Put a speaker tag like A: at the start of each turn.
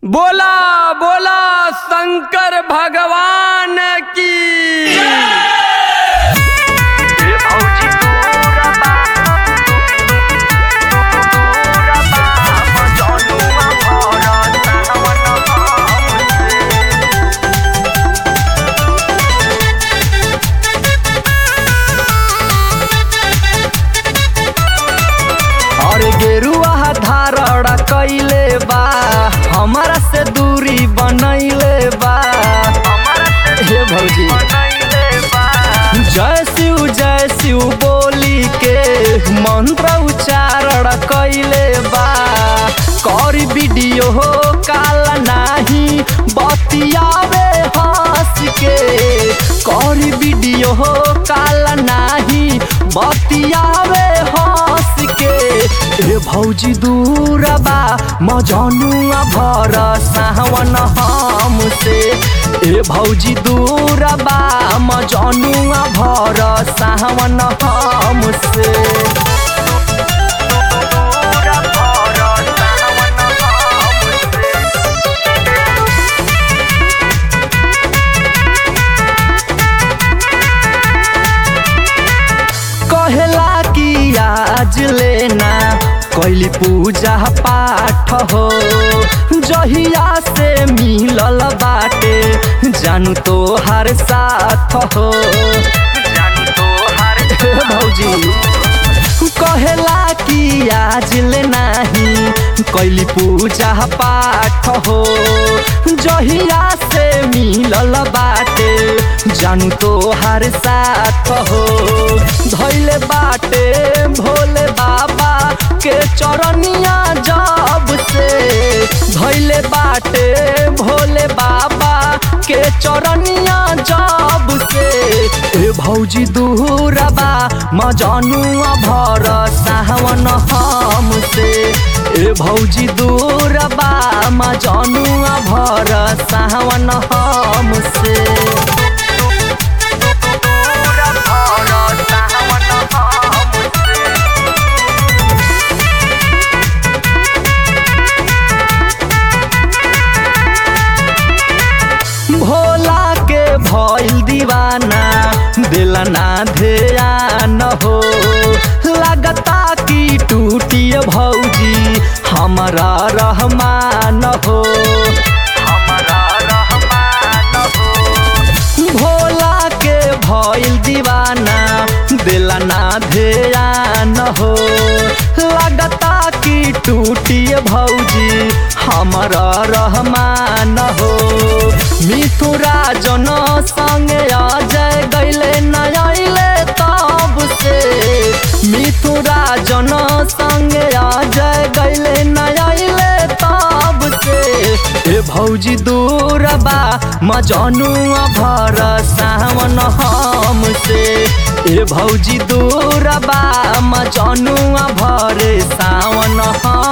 A: बोला बोला शंकर भगवान की
B: भौजी तोरा बा तोरा बा मजनुआ भरत सावन हमसे
A: और गेरुआ धारण कैले बा हमारा से दूरी बनैले बा
B: हमरा से
A: हे भौजी
B: बनैले बा
A: जय शिव जय शिव बोली के मंत्र उच्चारण कैले बा कर वीडियो हो काल नाही बतियावे हंस के कर वीडियो हो काल नाही बतियावे हंस के ए भौजी दूर बा मजनुआ भर सावन हमसे ए भौजी दूर बा मजनुआ भर सावन हमसे
B: तोरा भरत सावन हमसे
A: कहला कि आज लेना कैली पूजा पाठ हो जहिया से मिलल बाटे जानू तो हर साथ हो
B: जानी तोहार
A: हे भौजी कहेला कि आज ले नाही कैली पूजा पाठ हो जहिया से मिलल बाटे जानू तो हर साथ हो धैले बाटे भोले बाबा के चरनिया जब से धैले बाटे भोले बाबा के चरनिया जब से ए भौजी दूरबा मजनुआ भर सावन हमसे ए भौजी दूरबा मजनुआ भर सावन हमसे
B: तोरा भरत सावन हमसे
A: भोला के भइल दीवाना दिला ना ध्यान हो लगता कि टूटिए भौजी हमारा रहमान हो
B: हमरा रहमान हो
A: भोला के भइल दीवाना दिला ना ध्यान हो लगता कि टूटिए भौजी हमारा रहमान हो मिथुरा जन संगे अजय गैले नयले तब से मिथुरा जन संगे अजय गैले नयले तब से ए भौजी दूरबा मजनुआ भर सावन हमसे ए भौजी दूरबा मजनुआ भर सावन हम